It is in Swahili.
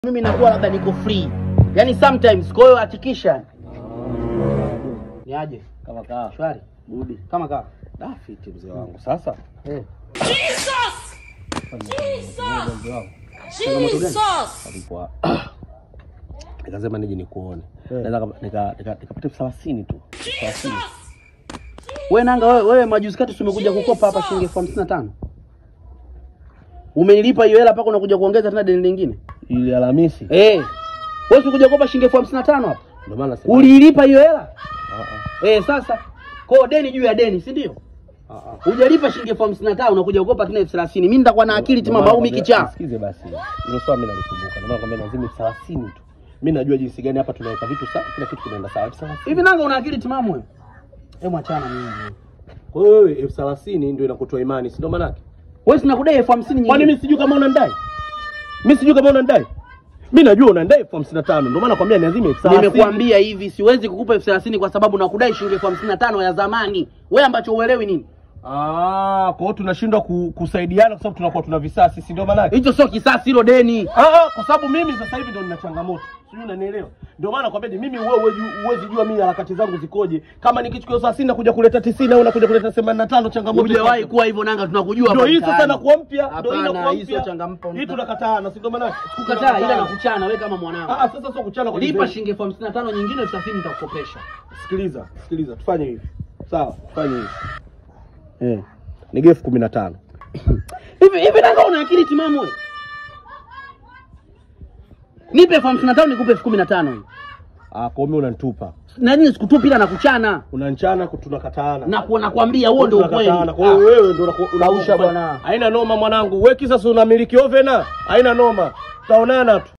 mimi nakuwa labda niko free, yaani sometimes. Kwa hiyo hakikisha ni aje Kama kaa. shwari Budi. kama kaa Da fiti mzee wangu. Sasa eh. Jesus! Jesus! mzee wangu Jesus! alikuwa nikasema nije nikuone. Eh. Naweza nika nika nikapata elfu thelathini tu. Thelathini. Wewe nanga wewe, wewe majuzi kati tumekuja kukopa hapa shilingi elfu hamsini na tano umenilipa hiyo hela mpaka unakuja kuongeza tena deni lingine Ile Alhamisi. eh. Wewe usikuja kukopa shilingi elfu hamsini na tano hapa Ndio maana nasema. uliilipa hiyo hela Ah, ah. eh? Sasa kwa deni juu ya deni, si ndio? Ah, ah. Hujalipa shilingi elfu hamsini na tano unakuja kukopa tena elfu thelathini Mimi nitakuwa na akili Ndio timamu maana au nakwambia, mikichaa Nisikize basi. Hilo swala mimi nalikumbuka. Ndio maana nakwambia lazima elfu thelathini tu. Mimi najua jinsi gani hapa tunaweka vitu sawa, kila kitu kinaenda sawa. Elfu thelathini. hivi nanga una akili timamu wewe? Hebu achana mimi. Kwa hiyo wewe elfu thelathini ndio inakutoa imani, si ndio maana yake? Wewe sina kudai elfu hamsini Kwani nyingine. mimi sijui kama unandai? Mimi sijui kama unandai. Mimi najua unandai elfu hamsini na tano. Ndio maana nakwambia niazime elfu thelathini. Nimekuambia hivi siwezi kukupa elfu thelathini kwa sababu nakudai shilingi elfu hamsini na tano ya zamani. Wewe ambacho uelewi nini? Ah, kwa hiyo tunashindwa ku, kusaidiana kwa sababu tunakuwa tuna visasi, si ndio maana yake? Hicho sio kisasi, hilo deni. Ah, ah, kwa sababu mimi sasa hivi ndo nina changamoto. Sijui unanielewa. Ndio maana nakwambia mimi wewe huwezi huwezi jua mimi harakati zangu zikoje. Kama nikichukua elfu thelathini nakuja kuleta 90 au nakuja kuleta 85 changamoto. Hujawahi kuwa hivyo nanga, tunakujua. Ndio hapa hii sasa mtaani. nakuwa mpya, ndio hii Hapana, nakuwa hii sio mpya. changampo. Hii tunakataana, si ndio maana yake? Kukataa ila nakuchana wewe kama mwanangu. Ah, ah, sasa sio kuchana kwa Lipa design. shilingi elfu hamsini na tano nyingine elfu thelathini nitakukopesha. Sikiliza, sikiliza, tufanye hivi. Sawa, tufanye hivi. Eh. Nige elfu kumi na tano. Hivi hivi nanga una akili timamu wewe? Nipe elfu hamsini na tano nikupe elfu kumi na tano hii. Ah, kwa hiyo unanitupa. Na nini sikutupi ila nakuchana. Unanchana tunakataana. Na kuwa nakwambia huo ndio ukweli. Tunakataana. Kwa hiyo wewe ndio unaku- Kausha unaku- bwana. Haina noma mwanangu. Wewe kisa si unamiliki ovena? Haina noma. Tutaonana tu.